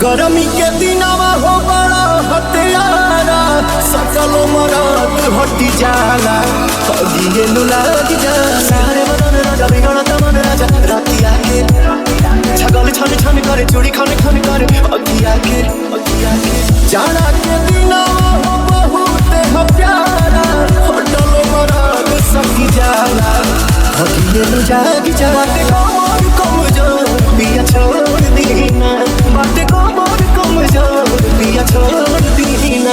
गरमी के दिनवा हो बड़ा हत्यारा सकलो मरद हटी जाला अगिए नु लाग जाला रे बदन राजा बिगड़त मन राजा राती आके छगल छन छन करे चूड़ी खन खन करे अगिया के अगिया के जाना के दिनवा हो बहुत हो प्यारा हटलो मरद सकी जाला अगिए नु जाग जाला ते कमर कमजोर पिया छोड़ दीना बाटे कमर कमजोर पिया छोड़ दीना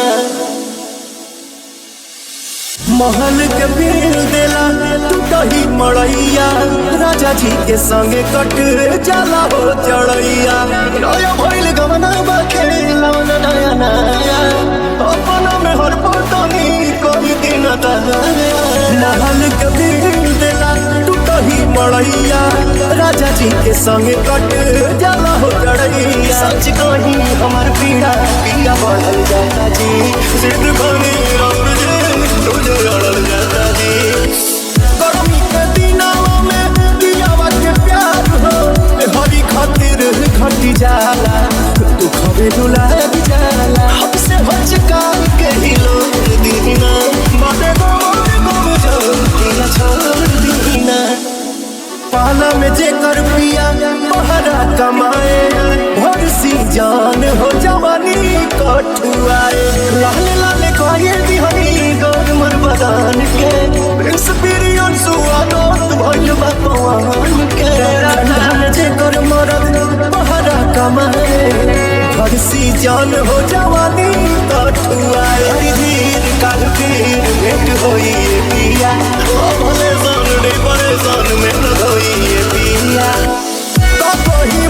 महल के बिल देला तू दही मड़ैया राजा जी के संगे कट जाला हो चढ़ैया नया भइल गवना बाखे लवना नया नया अपना में हर पतनी कोई दिन महल के बिल देला तू दही मड़ैया राजा जी के संगे कट जाला हो चढ़ैया सच कही हमार पीड़ा पिया बढ़ल जाता जी सिद्ध बनी रब जी तुझे अड़ल जाता जी गर्मी के दिनवा में दियावा के प्यार हो हरी खातिर घटी जाला तू खबे रुलाग जाला हमसे हचका के ही लोग दीना बाटे गोर गोर जो दिया छोड़ दीना पाला में जे कर पिया बहरा कमाए भर सी जान हो जवानी कठुआए लाल लाल कहे दिहनी गौर मर बदान के एक्सपीरियंस हुआ दोस्त भइल बा पवन के ठंडा में जे कर मरद बहरा कमाए भर सी जान हो जवानी कठुआए हरी धीर काल पीर भेंट होई ये पिया ओ भले सन रे परेशान में न होई ये पिया तो कोई